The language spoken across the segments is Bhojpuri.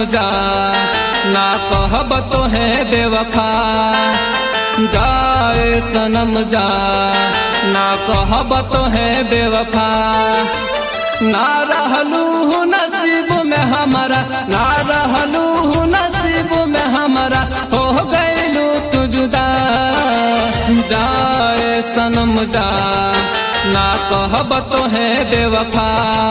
जा ना कहब तो है बेवफा जाए सनम जा ना कहब तो है बेवफा ना रहलू हूँ नसीब में हमारा ना रहलू हूँ नसीब में हमारा हो गईलू तू जुदा जाए सनम जा ना कहब तो है बेवफा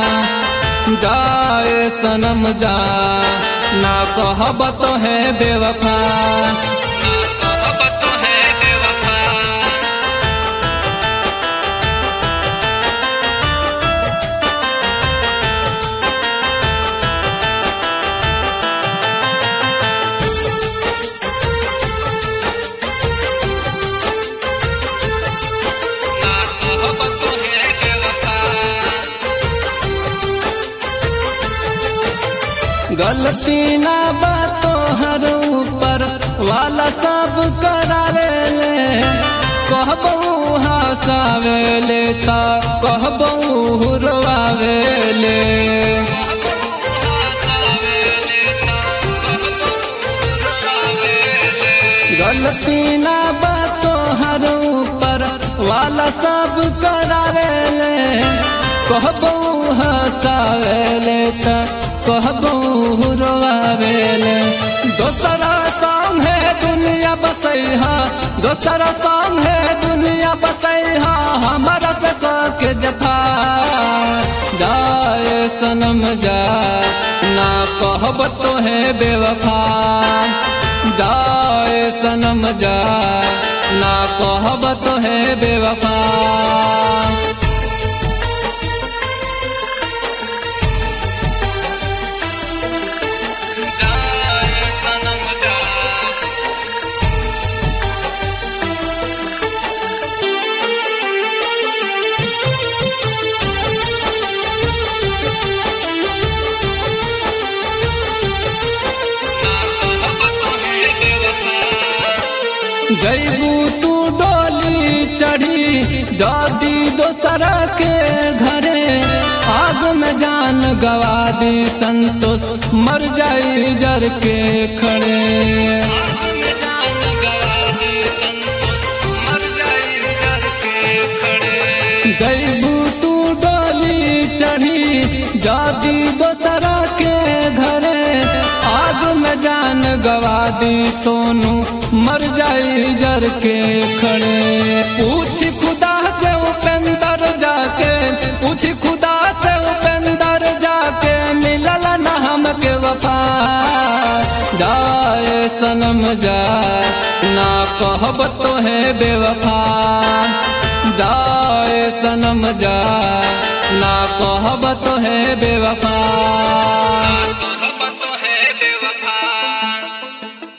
जाए सनम जा ना कहब तो है बेवफा ना कहब तो है बेवफा ना कहब तो है बेवफा गलती ना बातो हर ऊपर वाला सब करावे ले कहबू हंसावे ले ता कहबू हुरवावे ले गलती ना बातो हर ऊपर वाला सब करावे ले कहबू हंसावे ले ता कहबू हुरवावे ले दोसरा संग है दुनिया बसैहा दोसरा संग है दुनिया बसैहा हमारा से के जफा जाए सनम जा ना कहब तो है बेवफा जाए सनम जा ना कहब तो है बेवफा जाए सनम जा जैबू तू डोली चढ़ी जादी दोसरा के घरे आग में जान गवा दी संतोष मर जाई जर के खड़े जैबू तू डोली चढ़ी जादी दोसरा के घरे आग में जान गवा दी सोनू मर जाई जर के खड़े पूछ खुदा से उपेंद्र जाके पूछ खुदा से उपेंद्र जाके मिलल न हमके वफा जाए सनम जा ना कहब तो है बेवफा जाए सनम जा ना कहब तो है बेवफा